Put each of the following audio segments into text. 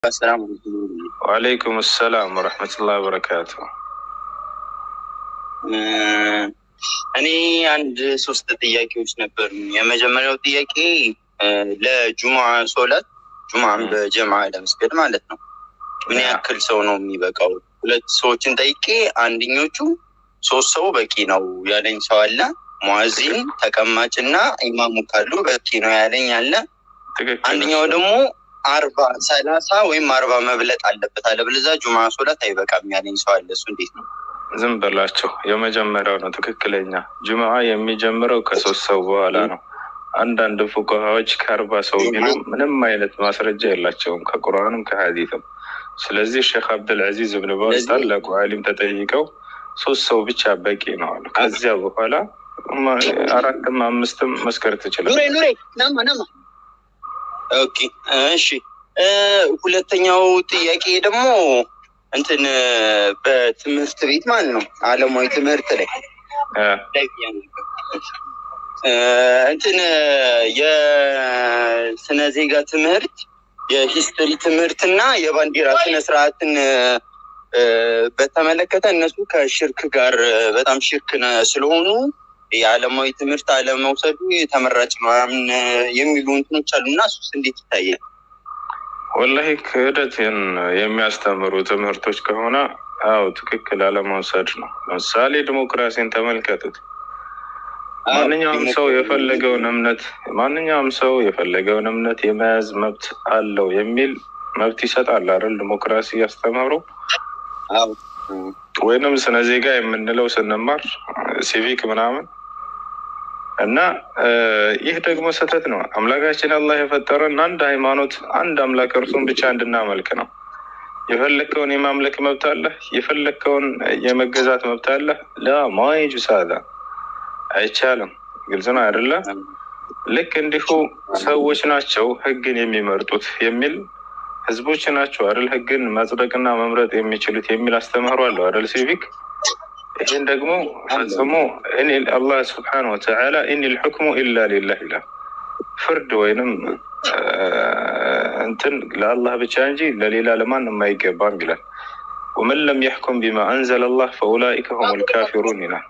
ሰላም ወአለይኩም ሰላም ወረሕመቱላህ ወበረካቱ። እኔ አንድ ሶስት ጥያቄዎች ነበሩ። የመጀመሪያው ጥያቄ ለጁሙዓ ሶላት ጁሙዓን በጀማ ለመስገድ ማለት ነው ምን ያክል ሰው ነው የሚበቃው? ሁለት ሰዎችን ጠይቄ አንደኞቹ ሶስት ሰው በቂ ነው ያለኝ ሰው አለ። ሙአዚን ተቀማጭና ኢማሙ ካሉ በቂ ነው ያለኝ አለ። ትክክል። አንደኛው ደግሞ አርባ ሰላሳ ወይም አርባ መብለጥ አለበት አለበለዚያ ጁሙዓ ሶላት አይበቃም ያለኝ ሰው አለ። እሱ እንዴት ነው? ዝም በላቸው። የመጀመሪያው ነው ትክክለኛ። ጁምዓ የሚጀምረው ከሶስት ሰው በኋላ ነው። አንዳንድ ፉቃሃዎች ከአርባ ሰው ቢሉ ምንም አይነት ማስረጃ የላቸውም ከቁርአንም ከሀዲትም። ስለዚህ ሼክ አብዱልዐዚዝ እብን ባዝ ታላቁ ዓሊም ተጠይቀው ሶስት ሰው ብቻ በቂ ነው አሉ። ከዚያ በኋላ አራትም አምስትም መስከር ትችላል። ኑሬ ኑሬ ናማ ናማ። ኦኬ እሺ። ሁለተኛው ጥያቄ ደግሞ እንትን በትምህርት ቤት ማለት ነው አለማዊ ትምህርት ላይ እንትን የስነ ዜጋ ትምህርት የሂስትሪ ትምህርት እና የባንዲራ ስነ ስርዓትን በተመለከተ እነሱ ከሽርክ ጋር በጣም ሽርክ ስለሆኑ የዓለማዊ ትምህርት አለመውሰዱ ተመራጭ ነው ምናምን የሚሉ እንትኖች አሉ እና እሱስ እንዴት ይታያል? ወላሂ ክህደትን የሚያስተምሩ ትምህርቶች ከሆነ አው ትክክል አለመውሰድ ነው። ለምሳሌ ዲሞክራሲን ተመልከቱት። ማንኛውም ሰው የፈለገውን እምነት ማንኛውም ሰው የፈለገውን እምነት የመያዝ መብት አለው የሚል መብት ይሰጣል አይደል? ዲሞክራሲ ያስተምሩ ወይንም ስነ ዜጋ የምንለው ስንማር ሲቪክ ምናምን እና ይህ ደግሞ ስህተት ነው። አምላካችን አላህ የፈጠረን አንድ ሃይማኖት፣ አንድ አምላክ እርሱን ብቻ እንድናመልክ ነው። የፈለግከውን የማምለክ መብት አለ፣ የፈለግከውን የመገዛት መብት አለ። ላ ማይጁ ሳዳ አይቻልም። ግልጽ ነው አይደለ? ልክ እንዲሁ ሰዎች ናቸው ህግን የሚመርጡት የሚል ህዝቦች ናቸው አይደል ህግን መጽደቅና መምረጥ የሚችሉት የሚል አስተምህሮ አለው አይደል ሲቪክ ይህን ደግሞ ፈጽሞ አላህ ስብሓነ ወተዓላ ኢኒ ልሕክሙ ኢላ ሊላህ ይላል። ፍርድ ወይንም እንትን ለአላህ ብቻ እንጂ ለሌላ ለማንም አይገባም ይላል። ወመን ለም የሕኩም ቢማ አንዘለ አላህ ፈኡላኢከ ሁም ልካፊሩን ይላል።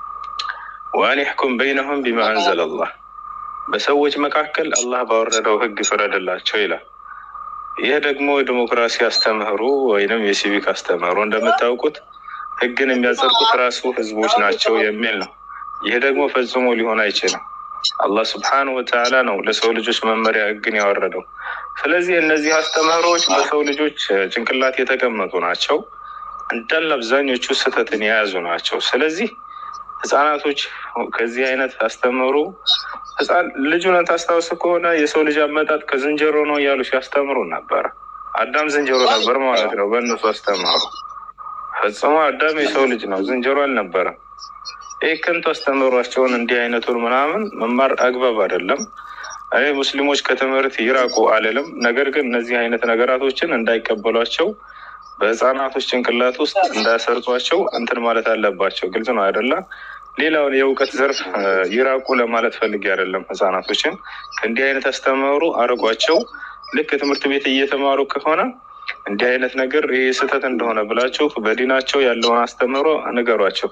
ወአን ይሕኩም በይነሁም ቢማ አንዘለ አላህ በሰዎች መካከል አላህ ባወረደው ህግ ፍረድላቸው ይላል። ይህ ደግሞ የዲሞክራሲ አስተምህሩ ወይንም የሲቪክ አስተምህሩ እንደምታውቁት ህግን የሚያጸድቁት ራሱ ህዝቦች ናቸው የሚል ነው። ይህ ደግሞ ፈጽሞ ሊሆን አይችልም። አላህ ስብሓነሁ ወተዓላ ነው ለሰው ልጆች መመሪያ ህግን ያወረደው። ስለዚህ እነዚህ አስተምህሮዎች በሰው ልጆች ጭንቅላት የተቀመጡ ናቸው። እንዳለ አብዛኞቹ ስህተትን የያዙ ናቸው። ስለዚህ ህጻናቶች ከዚህ አይነት አስተምህሮ ህፃን ልጁን ታስታውስ ከሆነ የሰው ልጅ አመጣጥ ከዝንጀሮ ነው እያሉ ሲያስተምሩ ነበረ። አዳም ዝንጀሮ ነበር ማለት ነው በእነሱ አስተማሩ። ፈጽሞ አዳም የሰው ልጅ ነው፣ ዝንጀሮ አልነበረም። ይህ ከንቱ አስተምሯቸውን እንዲህ አይነቱን ምናምን መማር አግባብ አይደለም። እኔ ሙስሊሞች ከትምህርት ይራቁ አልልም። ነገር ግን እነዚህ አይነት ነገራቶችን እንዳይቀበሏቸው በህፃናቶች ጭንቅላት ውስጥ እንዳያሰርጿቸው እንትን ማለት አለባቸው። ግልጽ ነው አይደለም? ሌላውን የእውቀት ዘርፍ ይራቁ ለማለት ፈልጌ አይደለም። ህፃናቶችን ከእንዲህ አይነት አስተምህሩ አርቋቸው። ልክ ትምህርት ቤት እየተማሩ ከሆነ እንዲህ አይነት ነገር ይህ ስህተት እንደሆነ ብላችሁ በዲናቸው ያለውን አስተምህሮ ንገሯቸው።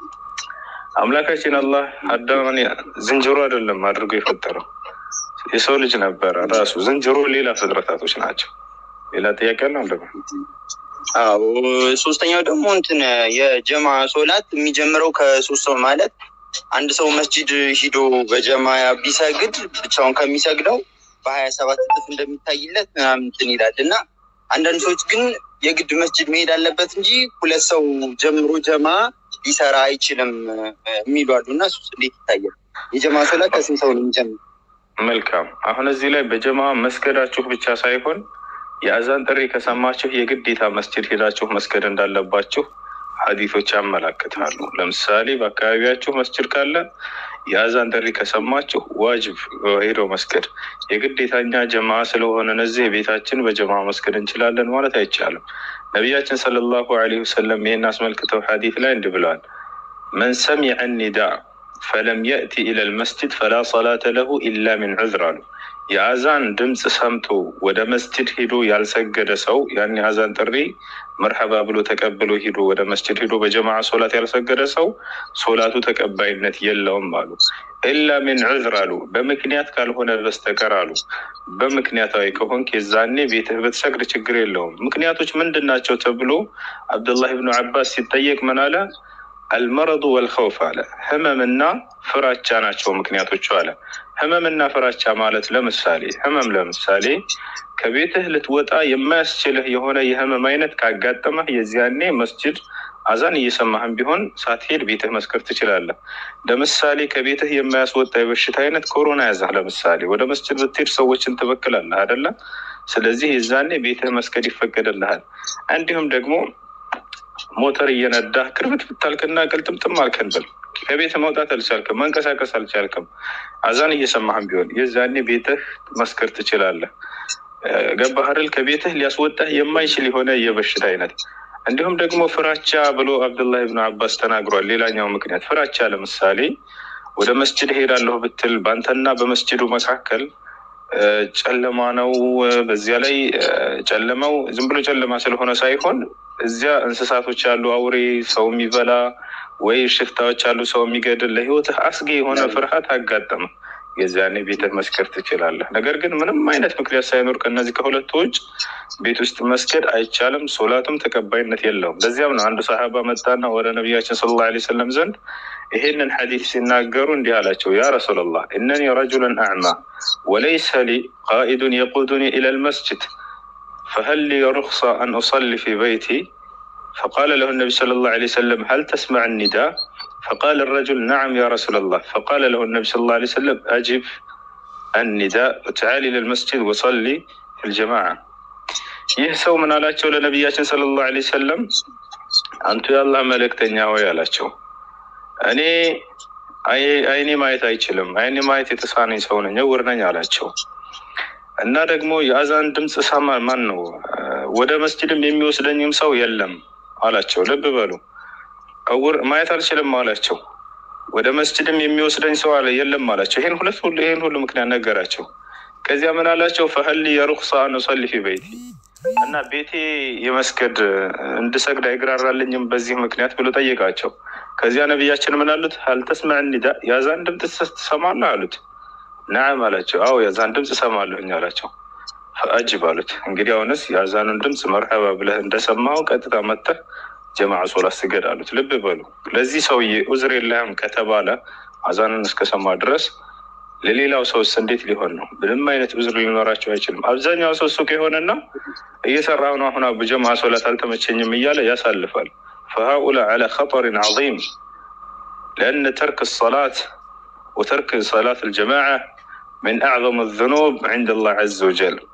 አምላካችን አላህ አዳምን ዝንጀሮ አይደለም አድርጎ የፈጠረው የሰው ልጅ ነበረ ራሱ። ዝንጀሮ ሌላ ፍጥረታቶች ናቸው። ሌላ ጥያቄ ነው ደግሞ አዎ ሶስተኛው ደግሞ እንትን የጀማ ሶላት የሚጀምረው ከሶስት ሰው ማለት አንድ ሰው መስጂድ ሂዶ በጀማ ቢሰግድ ብቻውን ከሚሰግደው በሀያ ሰባት እጥፍ እንደሚታይለት ምናምን እንትን ይላል እና አንዳንድ ሰዎች ግን የግድ መስጅድ መሄድ አለበት እንጂ ሁለት ሰው ጀምሮ ጀማ ሊሰራ አይችልም የሚሉ አሉ እና እሱስ እንዴት ይታያል? የጀማ ሶላት ከስንት ሰው ነው የሚጀምር? መልካም። አሁን እዚህ ላይ በጀማ መስገዳችሁ ብቻ ሳይሆን የአዛን ጥሪ ከሰማችሁ የግዴታ መስጅድ ሄዳችሁ መስገድ እንዳለባችሁ ሀዲቶች ያመላክታሉ። ለምሳሌ በአካባቢያችሁ መስጅድ ካለ የአዛን ጥሪ ከሰማችሁ ዋጅብ ሄዶ መስገድ የግዴታ እኛ ጀማ ስለሆነ እነዚህ ቤታችን በጀማ መስገድ እንችላለን ማለት አይቻልም። ነቢያችን ሰለላሁ ዐለይሂ ወሰለም ይህን አስመልክተው ሀዲት ላይ እንዲህ ብለዋል። መን ሰሚዐ ኒዳ ፈለም የእቲ ኢለል መስጅድ ፈላ ሰላተ ለሁ ኢላ ሚን ዑዝር አሉ። የአዛን ድምፅ ሰምቶ ወደ መስጅድ ሂዶ ያልሰገደ ሰው ያን የአዛን ጥሪ መርሐባ ብሎ ተቀብሎ ሂዶ ወደ መስጅድ ሂዶ በጀማዓ ሶላት ያልሰገደ ሰው ሶላቱ ተቀባይነት የለውም አሉ። ኢላ ሚን ዑዝር አሉ፣ በምክንያት ካልሆነ በስተቀር አሉ። በምክንያታዊ ከሆንክ የዛኔ ቤትህ ብትሰግድ ችግር የለውም። ምክንያቶች ምንድን ናቸው ተብሎ አብዱላህ ብኑ አባስ ሲጠየቅ ምን አለ? አልመረዱ ወልኸውፍ አለ። ህመምና ፍራቻ ናቸው ምክንያቶቹ አለ። ህመምና ፍራቻ ማለት ለምሳሌ ህመም ለምሳሌ ከቤትህ ልትወጣ የማያስችልህ የሆነ የህመም አይነት ካጋጠመህ የዚያኔ መስጅድ አዛን እየሰማህም ቢሆን ሳትሄድ ቤትህ መስከር ትችላለህ። ለምሳሌ ከቤትህ የማያስወጣ የበሽታ አይነት ኮሮና ያዛህ፣ ለምሳሌ ወደ መስጅድ ብትሄድ ሰዎችን ትበክላለህ አይደለ? ስለዚህ የዛኔ ቤትህ መስገድ ይፈቀድልሃል። እንዲሁም ደግሞ ሞተር እየነዳህ ክርብት ብታልክና ቅልጥምጥም አልከን ብል ከቤት መውጣት አልቻልክም፣ መንቀሳቀስ አልቻልክም፣ አዛን እየሰማህም ቢሆን የዛኔ ቤትህ መስከር ትችላለህ። ገባህ አይደል? ከቤትህ ሊያስወጣህ የማይችል የሆነ የበሽታ አይነት እንዲሁም ደግሞ ፍራቻ ብሎ አብዱላህ ብን አባስ ተናግሯል። ሌላኛው ምክንያት ፍራቻ፣ ለምሳሌ ወደ መስጅድ ሄዳለሁ ብትል በአንተና በመስጅዱ መካከል ጨለማ ነው። በዚያ ላይ ጨለማው ዝም ብሎ ጨለማ ስለሆነ ሳይሆን እዚያ እንስሳቶች ያሉ አውሬ፣ ሰው የሚበላ ወይ ሽፍታዎች ያሉ ሰው የሚገድል ለህይወትህ አስጊ የሆነ ፍርሃት አጋጠመ። የዚያኔ ቤትህ መስከር ትችላለህ። ነገር ግን ምንም አይነት ምክንያት ሳይኖር ከእነዚህ ከሁለቱ ውጭ ቤት ውስጥ መስገድ አይቻልም። ሶላቱም ተቀባይነት የለውም። ለዚያም ነው አንዱ ሰሃባ መጣና ወደ ነቢያችን ሰለላሁ ዐለይሂ ወሰለም ዘንድ ይሄንን ሐዲስ ሲናገሩ እንዲህ አላቸው፣ ያ ረሱላላህ እነኒ ረጁሉን አዕማ ወለይሰ ሊ ቃኢዱን የቁዱኒ ኢለል መስጅድ ፈሀል ሊ ሩክሳ አን ኡሰሊ ፊ በይቲ فقال له النبي صلى الله عليه وسلم هل تسمع النداء فقال الرجل نعم يا رسول الله فقال له النبي صلى الله عليه وسلم أجب النداء وتعال إلى المسجد وصلي في الجماعة ይህ ሰው ምን አላቸው ለነቢያችን ሰለላሁ ዐለይሂ ወሰለም አንቱ የአላህ መልእክተኛ ሆይ አላቸው እኔ አይኔ ማየት አይችልም አይኔ ማየት የተሳነኝ ሰው ነኝ እውር ነኝ አላቸው እና ደግሞ የአዛን ድምፅ ሰማ ማን ነው ወደ መስጅድም የሚወስደኝም ሰው የለም አላቸው ልብ በሉ እውር ማየት አልችልም አላቸው ወደ መስጅድም የሚወስደኝ ሰው አለ የለም አላቸው ይሄን ሁለት ሁሉ ይሄን ሁሉ ምክንያት ነገራቸው ከዚያ ምን አላቸው ፈሀሊ የሩክሳ አን ኡሰሊ ፊ በይቲ እና ቤቴ የመስገድ እንድሰግድ አይግራራልኝም በዚህ ምክንያት ብሎ ጠየቃቸው ከዚያ ነቢያችን ምን አሉት ሀልተስመዕ ኒዳ የአዛን ድምፅ ትሰማለህ አሉት ናም አላቸው አዎ የአዛን ድምፅ እሰማለሁኝ አላቸው ፈአጅብ አሉት እንግዲህ አሁንስ የአዛኑን ድምፅ መርሐባ ብለህ እንደሰማው ቀጥታ መጥተህ ጀማዓ ሶላት ስገድ አሉት ልብ በሉ ለዚህ ሰውዬ ኡዝር የለህም ከተባለ አዛንን እስከሰማ ድረስ ለሌላው ሰውስ እንዴት ሊሆን ነው? ምንም አይነት ዑዝር ሊኖራቸው አይችልም። አብዛኛው ሰው ሱቅ የሆነና እየሰራሁ ነው አሁን በጀማዓ ሶላት አልተመቸኝም እያለ ያሳልፋል። ፈሃኡላ ዐላ ኸጠሪን ዐዚም ለአነ ተርክ ሰላት ወተርክ ሰላት አልጀማዓ ምን አዕዘም ዙኑብ ዐንደ አላህ ዐዘ ወጀል